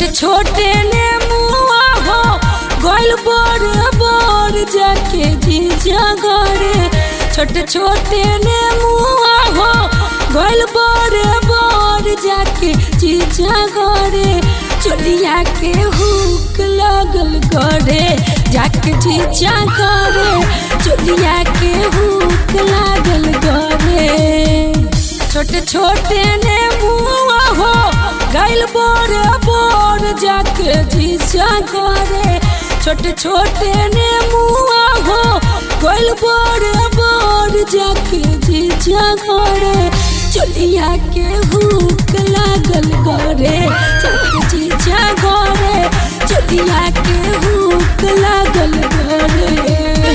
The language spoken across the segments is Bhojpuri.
छोटे ने मुआ हो गोल बोर बोर जाके जीजा घरे छोटे छोटे ने मुआ हो गोल बोर बोर जाके जीजा घरे चोलिया के हुक लगल गरे जाके जीजा घरे चोलिया के हुक लागल गरे छोटे छोटे ने मुआ हो गैल बोर बोर जाके जीजा घरे छोटे छोटे ने मुआ हो गैल बोर बोर जाके जीजा घरे चोलिया के हुक लागल गरे जाके जीजा घरे चोलिया के हुक लागल गरे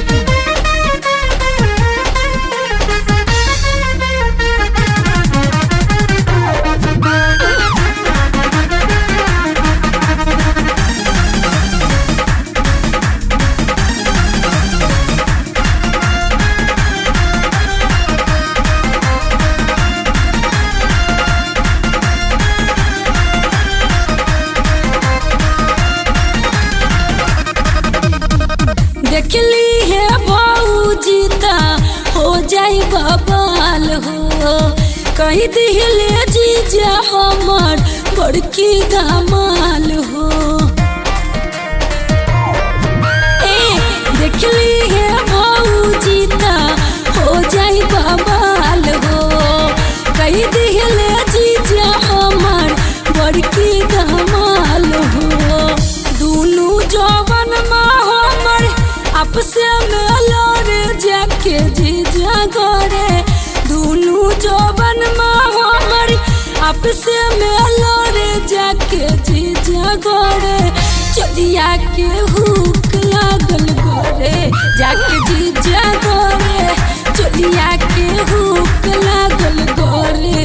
देखली है भौजीता हो जाई बबाल हो कही दिले जीजा हमर बड़की धमाल हो ए देखली है भौजीता हो जाई बबाल हो कही दिले जीजा हमर बड़की धमाल हो दुनू जवन माँ हमर आपस में लड़ जाके जीजा घरे दुनू जवन माँ हमर आपस में लड़ जाके जीजा घरे चलिया के हुक लागल घरे जाके जीजा घरे चलिया के हुक लागल घरे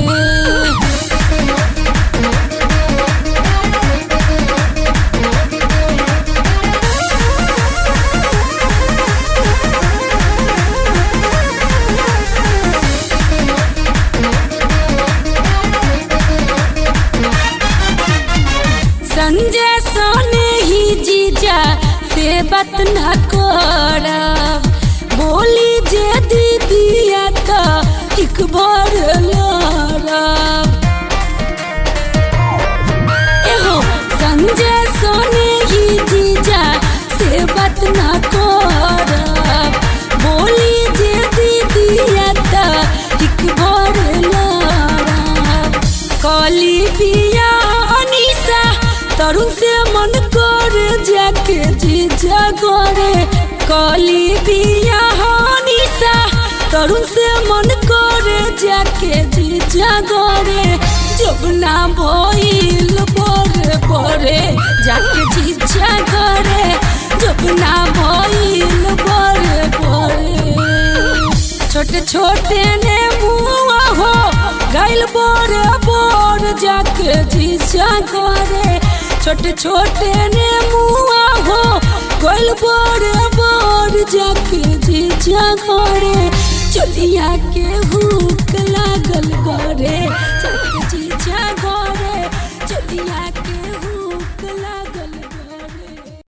संजय सोने ही जीजा से बात न कर बोली जे दीदिया तो एक बार लड़ब एहो संजय सोने ही जीजा से बात न कर बोली जे दीदिया तो एक बार लड़ब कली बिया अनिसा तरुण से मन कर जाके जीजा घरे कली बिया अनिसा तरुण से मन कर जाके जीजा घरे जब ना भइल बरे बरे जाके जीजा घरे जब ना भइल बरे बरे छोटे छोटे ने मुआ हो गैल बोर बोर जाके जीजा घरे छोटे छोटे ने मुआ हो गैल बोर बोर जाके जीजा घरे चलिया के हुक लागल घरे जाके जीजा घरे चलिया के